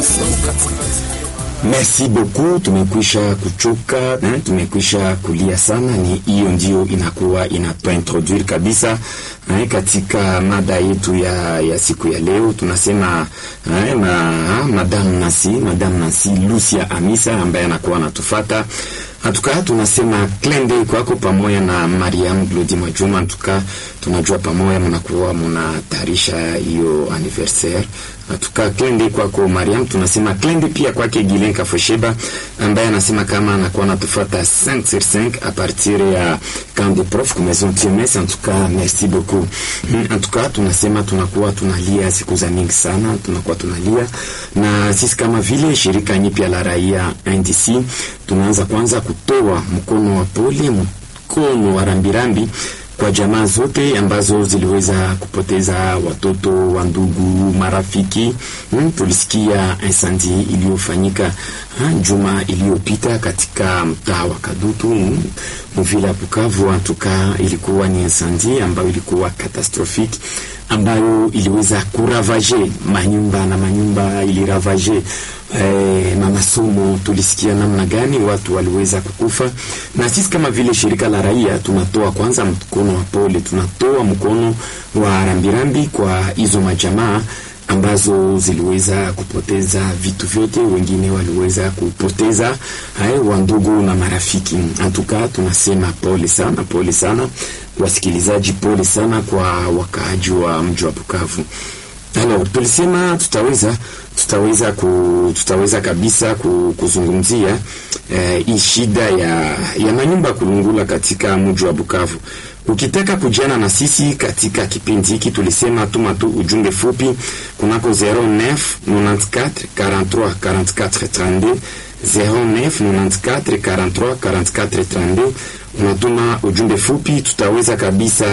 Merci beaucoup, tumekwisha kuchoka eh, tumekwisha kulia sana. Ni hiyo ndio inakuwa inatuintroduire kabisa eh, katika mada yetu ya, ya siku ya leo. Tunasema eh, ma, Madame Nasi, Madame Nasi Lucia Amisa ambaye anakuwa anatufata Antuka tunasema klende kwako pamoja na Mariam Glodi Majuma. Antuka tunajua pamoja mnakuwa mnatayarisha hiyo anniversaire. Antuka klende kwako Mariam, tunasema klende pia kwake Gilen Kafosheba ambaye anasema kama anakuwa anatufuata 5 sur 5 a partir ya camp de prof kwa maison TMS. Antuka merci beaucoup. Antuka tunasema tunakuwa tunalia siku za mingi sana, tunakuwa tunalia na sisi kama vile shirika nyipya la raia NDC tunaanza kwanza kutoa mkono wa pole, mkono wa rambirambi kwa jamaa zote ambazo ziliweza kupoteza watoto wa ndugu, marafiki. Hmm, tulisikia incendi iliyofanyika juma iliyopita katika mtaa wa Kadutu hmm, mvila ya Bukavu. Antuka ilikuwa ni incendi ambayo ilikuwa catastrophique ambayo iliweza kuravaje manyumba na manyumba iliravaje eh, na masomo. Tulisikia namna gani watu waliweza kukufa, na sisi kama vile shirika la raia tunatoa kwanza mkono wa pole, tunatoa mkono wa rambirambi kwa hizo majamaa ambazo ziliweza kupoteza vitu vyote, wengine waliweza kupoteza hai wandugu na marafiki. Antuka tunasema pole sana, pole sana wasikilizaji, pole sana kwa wakaaji wa mji wa Bukavu. Alors, tulisema tutaweza tutaweza ku, tutaweza kabisa ku, kuzungumzia eh, hii shida ya, ya manyumba kulungula katika mji wa Bukavu. Ukitaka kujana na sisi katika kipindi hiki, tulisema tuma tu ujumbe fupi kunako 09 94 43 44 32 09 94 43 44 32 unatuma ujumbe fupi, tutaweza kabisa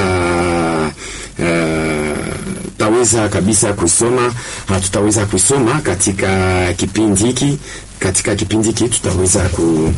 uh, tutaweza kabisa kusoma, tutaweza kusoma katika kipindi hiki. Katika kipindi hiki tutaweza ku,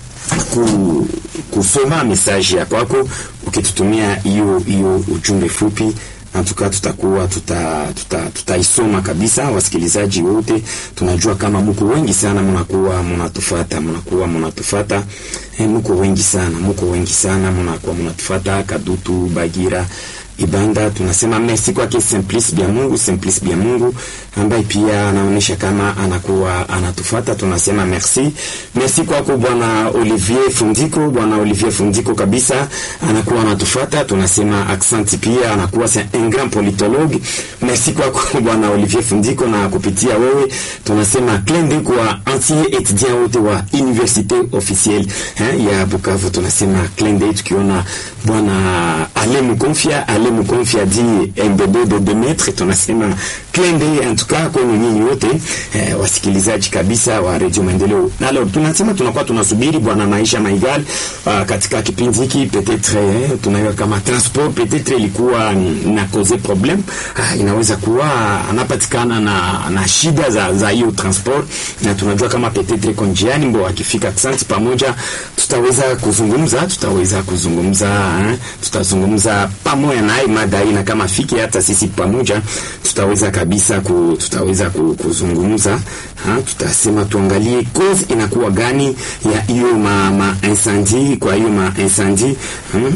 ku, kusoma mesaji ya kwako ukitutumia hiyo hiyo ujumbe fupi Antuka tutakuwa tutaisoma tuta, tuta kabisa. Wasikilizaji wote tunajua kama mko wengi sana, mnakuwa mnatufata, mnakuwa mnatufata e, mko wengi sana, mko wengi sana, mnakuwa mnatufata Kadutu, Bagira, Ibanda. Tunasema merci kwake Simplice bya Mungu, Simplice bya Mungu ambaye pia anaonyesha kama anakuwa anatufata. Tunasema merci, merci kwako bwana Olivier Fundiko, bwana Olivier Fundiko kabisa anakuwa anatufata. Tunasema accent pia anakuwa c'est un grand politologue. Merci kwako bwana Olivier Fundiko, na kupitia wewe tunasema klende kwa ancien étudiant wote wa université officielle hein, ya Bukavu. Tunasema klende tukiona bwana Ale Mukonfia, Ale Mukonfia di MBB de Demetre, tunasema klende en tout cas kwenu nyinyi wote eh, wasikilizaji kabisa wa Radio Maendeleo. Nalo tunasema tunakuwa tunasubiri bwana Maisha Maigal uh, katika kipindi hiki peut-être eh, tunaiwa kama transport peut-être ilikuwa na cause problem ah, inaweza kuwa anapatikana na, na shida za za hiyo transport, na tunajua kama peut-être konjiani mbo akifika Aksanti pamoja tutaweza kuzungumza tutaweza kuzungumza eh, tutazungumza pamoja naye mada hii, na kama fiki hata sisi pamoja tutaweza kabisa ku, tutaweza kuzungumza ha, tutasema tuangalie cause inakuwa gani ya hiyo ma, ma incendie kwa hiyo ma incendie hmm?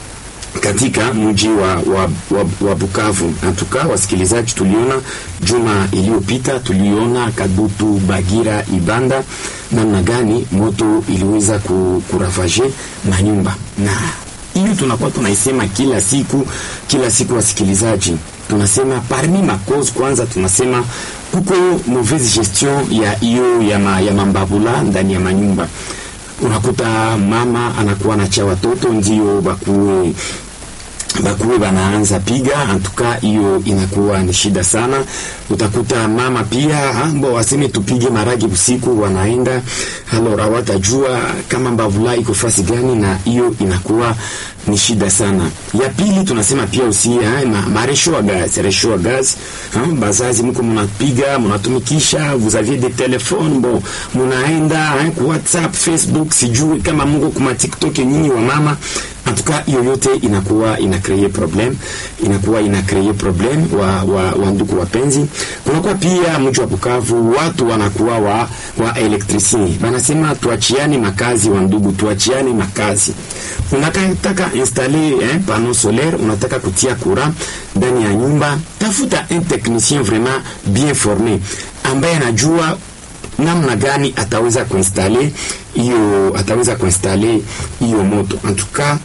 katika mji wa, wa, wa, wa Bukavu. Natuka wasikilizaji, tuliona juma iliyopita, tuliona Kadutu, Bagira, Ibanda namna gani moto iliweza kuravaje manyumba na hiyo tunakuwa tunaisema kila siku kila siku, wasikilizaji, tunasema parmi makozi kwanza, tunasema kuko mauvaise gestion ya hiyo ya, ma, ya mambabula ndani ya manyumba. Unakuta mama anakuwa anacha watoto ndio bakuwe bakuwe banaanza piga antuka, hiyo inakuwa ni shida sana. Utakuta mama pia ambo waseme tupige maragi usiku, wanaenda halora, watajua kama mbavula iko fasi gani, na hiyo inakuwa ni shida sana. Ya pili tunasema pia usi ma, maresho wa gaz resho wa gaz ha, bazazi mko mnapiga mnatumikisha, vous aviez des téléphones bon, mnaenda ku WhatsApp Facebook, sijui kama mko kuma TikTok, nyinyi wa mama en tout cas hiyo yote inakuwa ina create problem inakuwa ina create problem wa, wa, wa ndugu wapenzi kunakuwa pia mji wa Bukavu watu wanakuwa wa, wa elektricien banasema tuachiane makazi wa ndugu tuachiane makazi unataka installer eh, panneau solaire unataka kutia courant ndani ya nyumba tafuta un technicien vraiment bien formé ambaye anajua namna gani ataweza kuinstale hiyo ataweza kuinstale hiyo moto en tout cas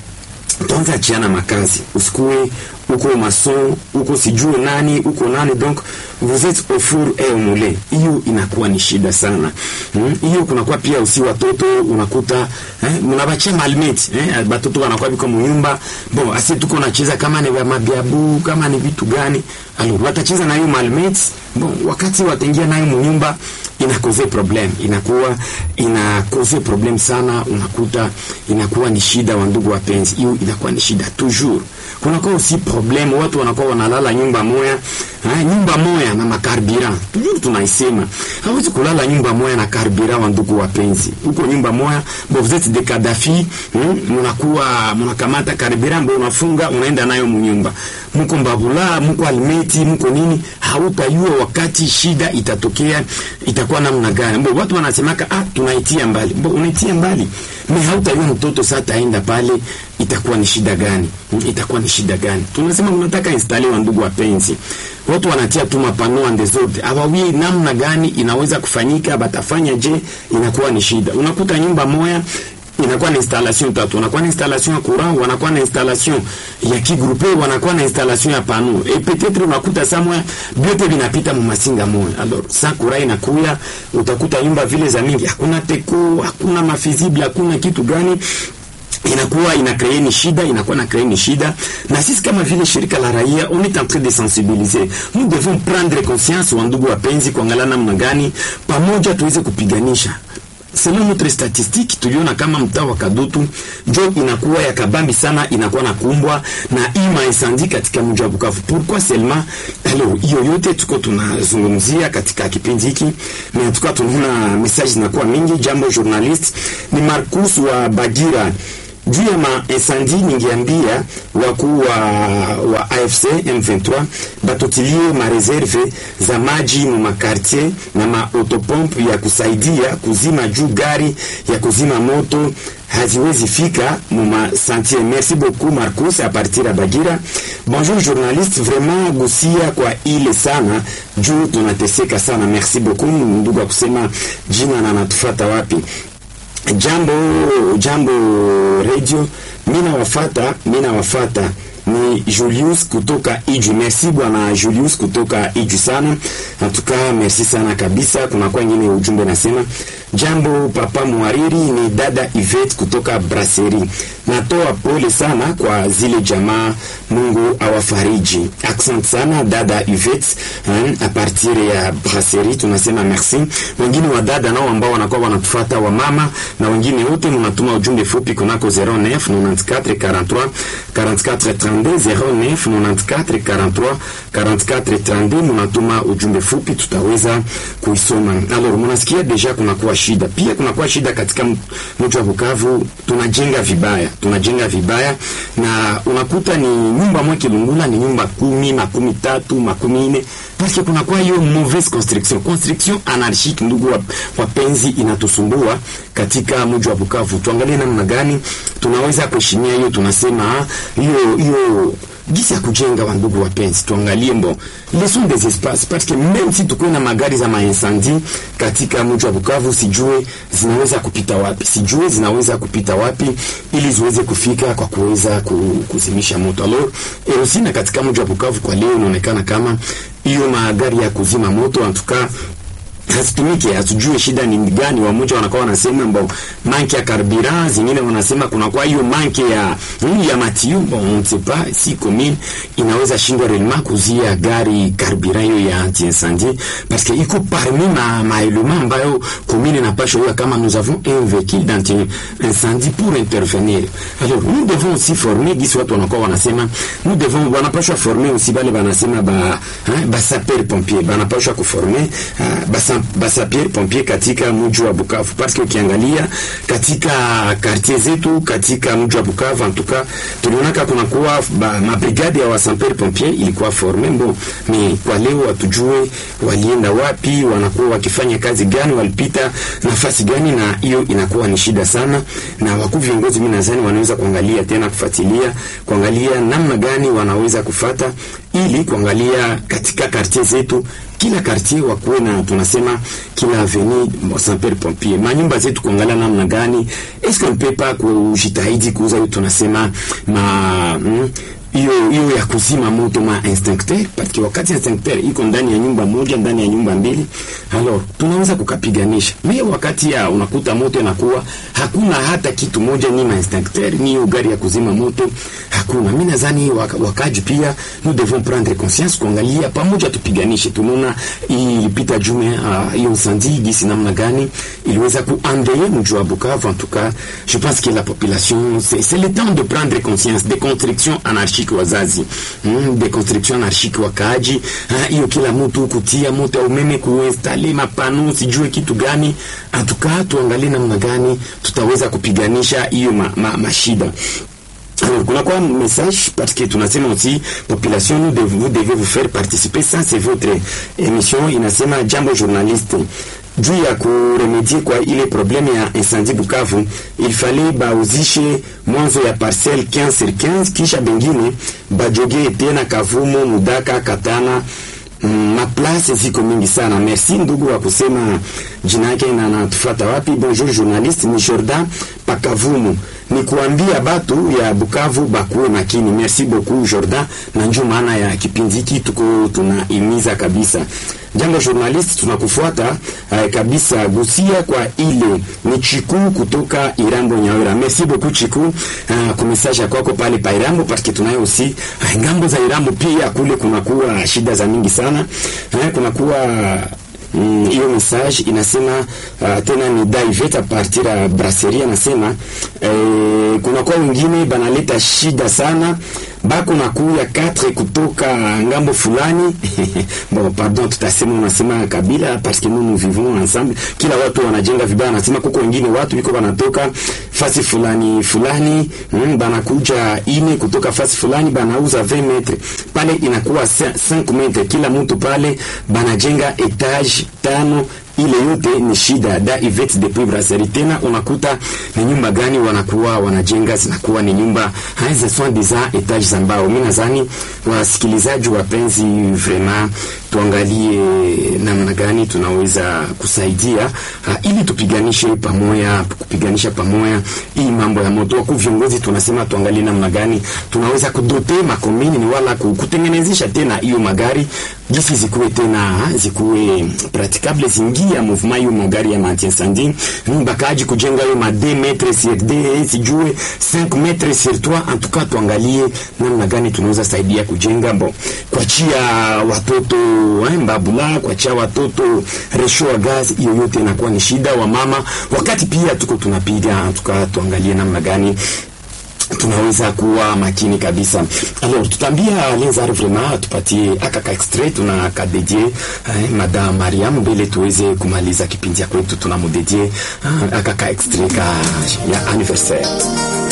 tuanze achiana makazi usikue uko mason uko sijue nani uko nani donc vous êtes au four et au moulin hiyo inakuwa ni shida sana hiyo hmm? kunakuwa pia usi watoto unakuta eh, mnabachia malmate eh, batoto wanakuwa biko munyumba bon asi tuko nacheza kama ni mabiabu kama ni vitu gani alors watacheza na hiyo malmate bon wakati wataingia nayo munyumba inakoze problem inakuwa inakoze problem sana unakuta inakuwa ni shida wa ndugu wapenzi hiyo inakuwa ni shida toujours kunakuwa aussi problem watu wanakuwa wanalala nyumba moya ha, nyumba moya na makarbira toujours tunaisema hawezi kulala nyumba moya na karbira wa ndugu wapenzi huko nyumba moya bo vous êtes des Kadhafi hmm? mnakuwa mnakamata karbira ambayo unafunga unaenda nayo munyumba mko mbabula mko almeti mko nini hautayua wakati shida itatokea itakuwa namna gani mbo watu wanasemaka ah tunaitia mbali mbo unaitia mbali me hautayua mtoto sasa taenda pale itakuwa ni shida gani itakuwa ni shida gani tunasema unataka installe wa ndugu wapenzi watu wanatia tu mapano en desordre hawawi namna gani inaweza kufanyika batafanya je inakuwa ni shida unakuta nyumba moya inakuwa na installation tatu wanakuwa na installation ya courant wanakuwa na installation ya kigrupe wanakuwa na installation ya pano et peut-être unakuta samwa vyote vinapita mu masinga moja alors sa courant inakuya utakuta nyumba vile za mingi hakuna teko hakuna mafizible hakuna kitu gani inakuwa ina kree ni shida inakuwa na kree ni shida na sisi kama vile shirika la raia on est en train de sensibiliser nous devons prendre conscience wa ndugu wapenzi kuangalia namna gani pamoja tuweze kupiganisha selon notre statistique tuliona kama mtaa wa Kadutu njo inakuwa ya kabambi sana, inakuwa na kumbwa na hii maincendie katika mji wa Bukavu. Pourquoi seulement? Alors hiyo yote tuko tunazungumzia katika kipindi hiki, na tuko tunaona message zinakuwa mingi. Jambo journalist ni Marcus wa Bagira juu ya maincendie ningeambia wakuu wa, wa AFC M23 batotilie mareserve za maji mu makartier na maotopompe ya kusaidia kuzima juu gari ya kuzima moto haziwezi fika mu masantier. Merci beaucoup Marcus a partir ya Bagira. Bonjour journaliste, vraiment gusia kwa ile sana juu tunateseka sana. Merci beaucoup ndugu wa kusema jina na natufata wapi jambo jambo radio mina wafata mina wafata ni Julius kutoka Iju. Merci bwana Julius kutoka Iju sana. Natuka merci sana kabisa. Kuna kwa ingine ujumbe nasema jambo papa mwariri, ni dada Yvette kutoka Brasserie. Natoa pole sana kwa zile jamaa, Mungu awafariji. Accent sana dada Yvette a partir ya Brasserie, tunasema merci. Wengine wa dada nao ambao wanakuwa wanatufuata wa mama na wengine wote, mnatuma ujumbe fupi kunako 09 94 43 44 09 94 43 44 32, munatuma ujumbe fupi, tutaweza kuisoma. Alors munasikia deja kunakuwa shida, pia kunakuwa shida katika mji wa Bukavu, tunajenga vibaya, tunajenga vibaya, na unakuta ni nyumba moja Kilungula ni nyumba kumi, makumi tatu, makumi nne, parce que kunakuwa hiyo mauvaise construction, construction anarchique. Ndugu wapenzi, inatusumbua katika mji wa Bukavu. Tuangalie namna gani tunaweza kuheshimia hiyo, tunasema hiyo hiyo gisi ya kujenga wa ndugu wapenzi, tuangalie mbo leson des espaces parce que même si tuko na magari za maincendie katika mji wa Bukavu, sijue zinaweza kupita wapi, sijue zinaweza kupita wapi ili ziweze kufika kwa kuweza kuzimisha moto. Alors erosi na katika mji wa Bukavu kwa leo inaonekana kama hiyo magari ya kuzima moto antuka hasitumike, hatujue shida ni gani. Wamoja wanakuwa wanasema mbo manke ya carburant, zingine wanasema kuna kwa hiyo manke ya ya matiu. Bon, on ne sait pas si commune inaweza shindwa réellement kuzia gari carburant hiyo ya anti incendie parce que iko parmi ma ma element ambayo commune inapaswa hiyo, kama nous avons un véhicule d'anti incendie pour intervenir. Alors nous devons aussi former gisi watu wanakuwa wanasema nous devons wanapaswa former aussi bale banasema ba hein, ba sapeur pompier banapaswa kuformer uh, ba basapier pompier katika mji wa Bukavu, parce que ukiangalia katika quartier zetu katika mji wa Bukavu antuka tulionaka kuna kuwa mabrigade ya wasapier pompier ilikuwa forme mbo ni kwa leo hatujue walienda wapi, wanakuwa wakifanya kazi gani, walipita nafasi gani, na hiyo inakuwa ni shida sana, na wakuu viongozi, mimi nadhani wanaweza kuangalia tena, kufuatilia, kuangalia namna gani wanaweza kufata ili kuangalia katika quartier zetu kila quartier wakuwe na tunasema kila avenue sapeur pompier manyumba zetu, kuangalia namna gani eske on peut pas kujitahidi kuuza hiyo tunasema ma mm, hiyo hiyo ya kuzima moto ma instincteur parce que wakati instincteur iko ndani ya nyumba moja ndani ya nyumba mbili, alors tunaweza kukapiganisha. Mimi wakati ya unakuta moto inakuwa hakuna hata kitu moja, ni ma instincteur ni hiyo gari ya kuzima moto hakuna. Mimi nadhani waka, wakaji pia nous devons prendre conscience kuangalia pamoja, tupiganishe. Tunaona ilipita jume hiyo uh, incendie gisi namna gani iliweza kuandeye mji wa Bukavu. En tout cas je pense que la population c'est le temps de prendre conscience des constructions anarchiques wazazi mm, de construction anarchique wakaaji hiyo, kila mtu kutia moto ya umeme kuinstale mapano sijue kitu gani. Atukaa tuangalie namna gani tutaweza kupiganisha hiyo mashida ma, ma Alors, kuna kwa message parce que tunasema aussi population nous devez, vous devez vous faire participer ça c'est votre émission inasema jambo journaliste juu ya kuremedie kwa ile probleme ya incendie Bukavu, il fallait bauzishe mwanzo ya parcelle 15 sur 15 kisha bengine bajoge tena Kavumo, Mudaka, Katana Mm, maplace ziko mingi sana. Merci ndugu wa kusema jina yake na natufuata wapi. Bonjour journaliste, ni Jordan Pakavumu. Ni kuambia batu ya Bukavu bakuwe makini. Merci beaucoup Jordan, na njoo maana ya kipindi hiki tuko tunaimiza kabisa. Jambo journalist, tunakufuata uh, kabisa. Gusia kwa ile ni Chiku kutoka Irambo Nyawera. Merci beaucoup Chiku uh, kwa message kwako pale pa Irambo parce que tunayo aussi uh, ngambo za Irambo pia kule kunakuwa shida za mingi sana uh, kunakuwa hiyo mm, message inasema uh, tena ni David a partir ya brasserie anasema eh, kuna kwa wengine banaleta shida sana bako na kuya 4 kutoka ngambo fulani bon pardon, tutasema unasema kabila parce que nous nous vivons ensemble. Kila watu wanajenga vibaya, anasema kuko wengine watu biko banatoka fasi fulani fulani, mm, banakuja ine kutoka fasi fulani banauza 20 metre pale, inakuwa 5 metre kila mtu pale, banajenga etage tano ile yote ni shida da Ivet depuis brasserie. Tena unakuta ni nyumba gani wanakuwa wanajenga zinakuwa ni nyumba hizi sont des etage za mbao. Mimi nadhani wasikilizaji wapenzi, vraiment tuangalie namna gani tunaweza kusaidia uh, ili tupiganishe pamoja, kupiganisha pamoja hii mambo ya moto. Wakuu viongozi tunasema tuangalie namna gani tunaweza kudote makomini ni wala kutengenezesha tena hiyo magari gisi zikuwe tena zikuwe praticable zingia mouvement hiyo magari ya anti incendie bakaji kujenga hiyo ma 2 metres sur 2 sijue 5 metres sur 3 en tout cas tuangalie namna gani tunaweza saidia kujenga bo kuachia watoto mbabula kuachia watoto resho wa gas, hiyo yote inakuwa ni shida wa mama, wakati pia tuko tunapiga tuka, tuangalie namna gani tunaweza kuwa makini kabisa. Alors tutambia Lenzar vraiment tupatie akaka extrait tuna kadedie eh, Madame Mariam mbele tuweze kumaliza kipindi kwetu, tunamudedie akaka extrait ka ya anniversaire